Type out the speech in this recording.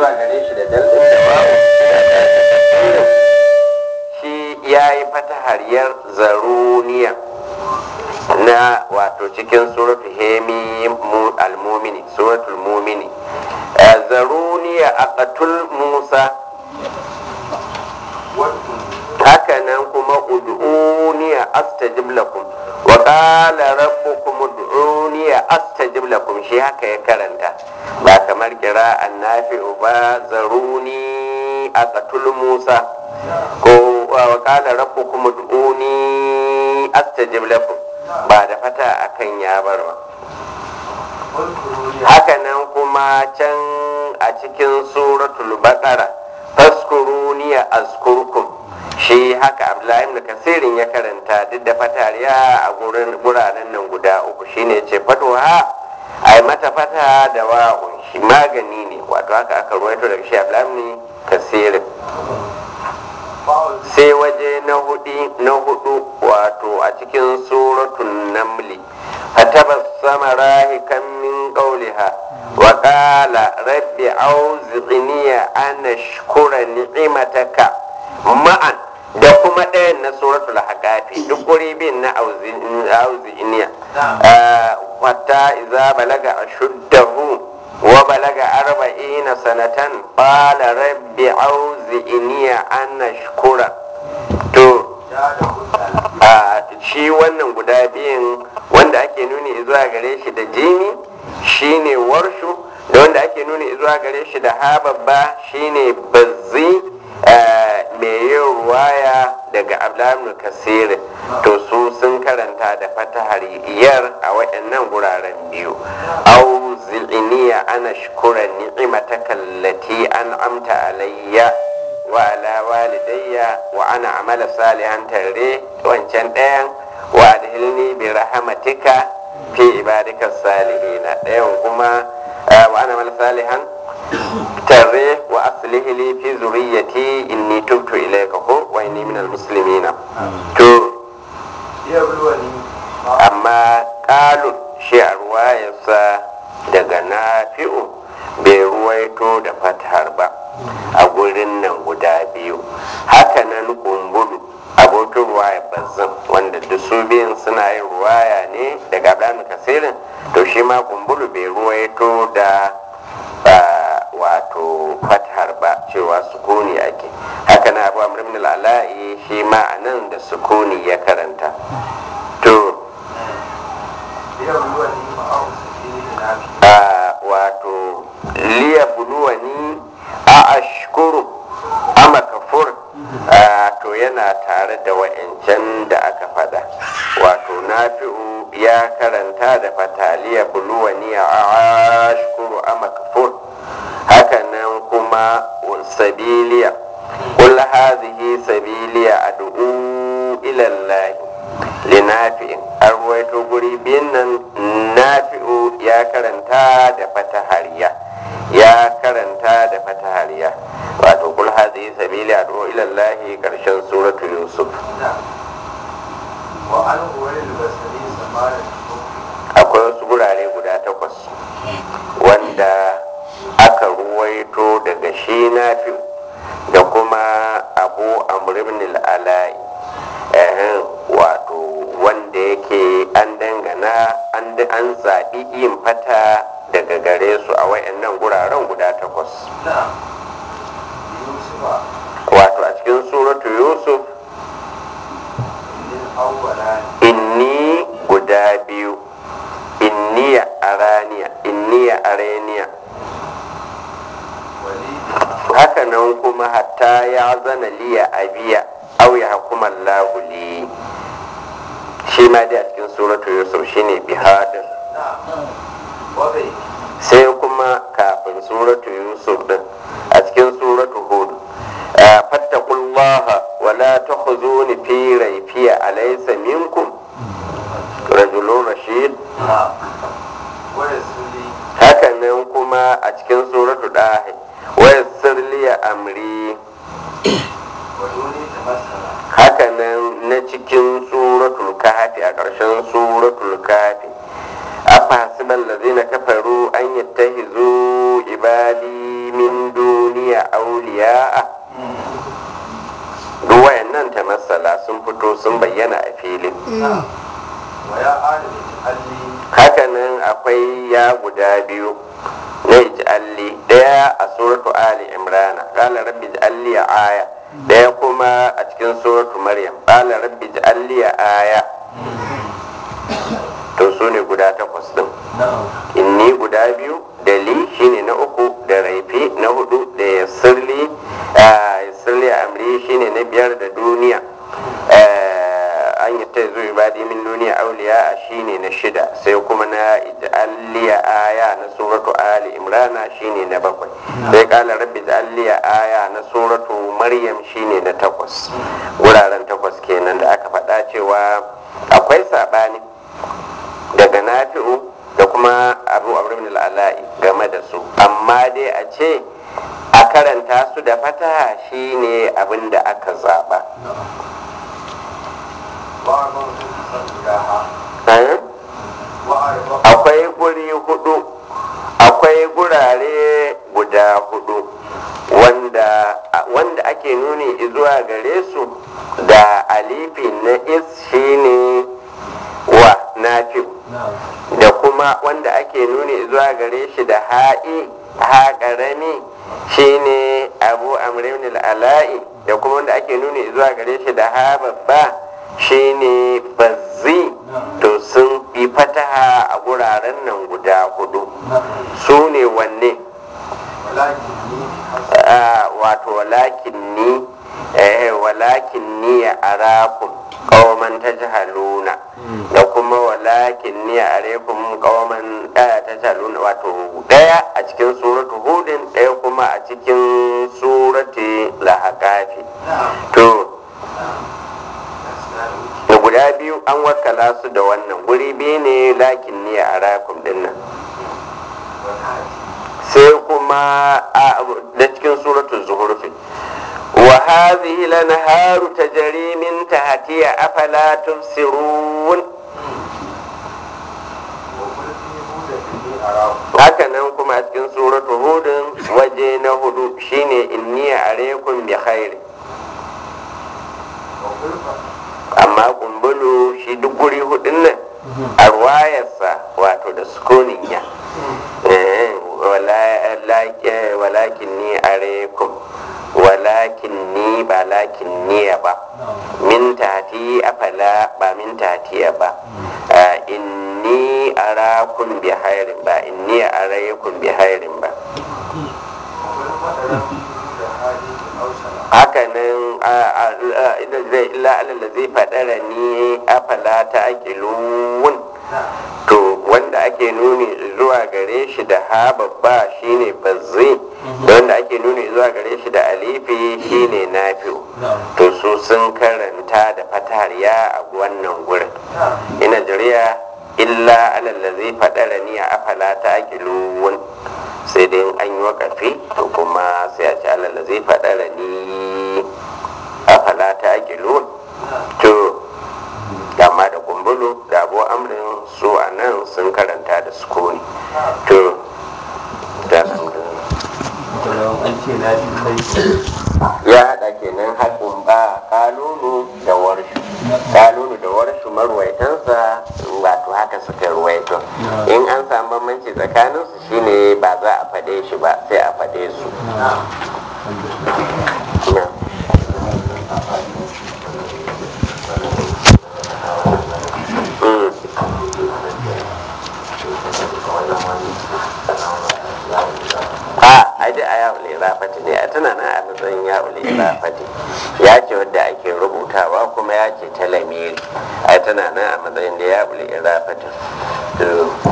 zuwa gare shi da daldin da wa'u shi ya yi fatahariyar zaruniya na wato cikin suratul hemi al-mumini suratul mumini zaruniya aqatul musa haka nan kuma ud'uniya astajib lakum wa qala rabbukum ud'uniya astajib lakum shi haka ya karanta ba kamar kira annafi'u ba zaruni aqatul musa ko wa qala rabbukum ud'uni astajib lakum ba da fata akan ya bar ba haka nan kuma can a cikin suratul baqara faskuruni azkurkum shi haka abdullahi ibn kasirin ya karanta duk da fatariya a gurin guraren nan guda uku shine ce fatuha ai mata fata da wa'un shi magani ne wato haka aka ruwaito daga shi abdullahi ibn kasirin sai waje na hudu na hudu wato a cikin suratul namli fatabassama rahikan min qawliha wa qala rabbi auzi'ni an ashkura ni'mataka ma'an da kuma ɗayan na suratul haqafi duk guri bin na auzi'niya wata iza balaga ashuddahu wa balaga arba'ina sanatan qala rabbi auzi'ni an ashkura to shi wannan guda biyun wanda ake nuni zuwa gare shi da jini shine warshu da wanda ake nuni zuwa gare shi da hababba shine bazzi mai yin ruwaya daga ablamin kasiri to su sun karanta da fatahar iyar a waɗannan guraren biyu au zil'iniya ana shukura ni'imataka allati an amta alayya wa ala walidayya wa ana amala salihan tare wancan ɗayan wa adhilni bi rahmatika fi ibadika salihina ɗayan kuma wa ana amala salihan tare wa aslih li fi zurriyyati inni tubtu ilayka ko wa inni minal muslimina to amma qalun shi a ruwayarsa daga nafi'u bai ruwaito da fatahar ba a gurin nan guda biyu hakanan kumbulu abokin ruwaya bazzan wanda duk su biyun suna yin ruwaya ne daga abdanu kasirin to shi ma kumbulu bai ruwaito da wato fatahar ba cewa sukuni ake haka na abu amr ibn al'ala'i shi ma a nan da sukuni ya karanta to wato liya buluwani a ashkuru ama kafur to yana tare da wa'ancan da aka fada wato nafi'u ya karanta da fataliya buluwani a ashkuru ama kafur hakanan kuma sabiliya قل هذه سبيلي أدعو إلى الله لنافع أرويت قريبين نافع يا كرنتا دفت هريا يا كرنتا دفت هريا وتقول هذه سبيلي أدعو إلى الله كرشن سورة يوسف وعنه وللبصري سماع akwai wasu gurare guda takwas wanda aka ruwaito daga shi nafi da kuma abu amribn al'alai wato wanda yake an dangana an zaɓi yin fata daga gare su a wayannan guraren guda takwas نعم يوسف wato a cikin suratu yusuf للأولان inni guda biyu inniya araniya inniya araniya وليد haka nan kuma hatta ya zana liya abiya au ya hukuma lahuli shi ma dai a cikin suratu yusuf shine bihadin نعم وبيت sai kuma kafin suratu yusuf din a cikin suratu hud fattakullaha wala takhuzuni fi raifiya alaysa minkum rajulun rashid نعم ويسر لي haka nan kuma a cikin suratu dahi wayassir liya amri ودوني تمثل haka nan na cikin suratul kahfi a ƙarshen suratul kahfi afa hasiban lazina kafaru an yattahizu ibadi min duni auliya'a duk wayannan ta masala sun fito sun bayyana a filin wa ya adami alli hakanan akwai ya guda biyu na ij'alli daya a suratu ali imrana qala rabbi ij'alli aya daya kuma a cikin suratu maryam qala rabbi ij'alli aya to su ne guda takwas din inni guda biyu da li shine na uku da raifi na hudu da yassirli yassirli amri shine na biyar da duniya an yi ta zuwa ibadi min duniya auliya shine na shida sai kuma na ij'alliya aya na suratu ali imrana shine na bakwai sai kala rabbi ij'alliya aya na suratu maryam shine na takwas wuraren takwas kenan da aka faɗa cewa akwai saɓani daga nafi'u da kuma abu abin al'ala'i game da su amma dai a ce a karanta su da fata shine abin da aka zaɓa wa arba'u san ilaha Eh? wa arba'u akwai guri hudu akwai gurare guda hudu wanda wanda ake nuni zuwa gare su da alifi na is shine wa nafi da kuma wanda ake nuni zuwa gare shi da ha'i ha karami shine abu amrin al'ala'i da kuma wanda ake nuni zuwa gare shi da ha babba shine bazzi to sun yi fataha a guraren nan guda hudu su ne wanne walakin ni hasan Ah, wato walakin ni eh, walakin ni ya arakum qauman tajhaluna da kuma walakin ni ya arekum qauman eh, tajhaluna wato daya a cikin suratu hudin daya kuma a cikin surati lahaqafi to da guda biyu an wakala su da wannan guri biyu ne lakin ni ya arakum dinnan sai kuma a da cikin suratul zuhurfi wa hadhihi lanharu tajri min tahtiha afala tubsirun haka nan kuma a cikin suratul hudun waje na hudu shine inni alaykum bi khairi amma kumbulu shi duk guri hudun nan a ruwayarsa wato da sukunin ya Eh, wala- la- walakin ni arekum walakin ni ba lakin niya ba min tati afala ba min tatiya ba Ah, inni arakum bi hairin ba inni araykum bi hairin ba hakanan illa alal zai faɗara ni afala ta aqilun to wanda ake nuni zuwa gare shi da ha babba shine bazzi da wanda ake nuni zuwa gare shi da alifi shine nafi'u to su sun karanta da fatariya a wannan gurin ina jiriya illa alallazi faɗara ni a afala ta aqilun sai dai in an yi wakafi to kuma sai a ci alallazi faɗara ni afala ta aqilun to amma da kumbulu da abu amrin su a nan sun karanta da sukuni to da ya haɗa kenan haƙin ba kalulu da warshu kalulu da warshu marwaitansa wato haka suka ruwaito in an samu bambanci tsakaninsu shine ba za a faɗe shi ba sai a faɗe su Na. Mm. a ai dai a yawon irafati ne a tana na a matsayin yawon irafati ya ce wadda ake rubutawa kuma ya ce ta lamiri a tana na a matsayin da yawon irafati to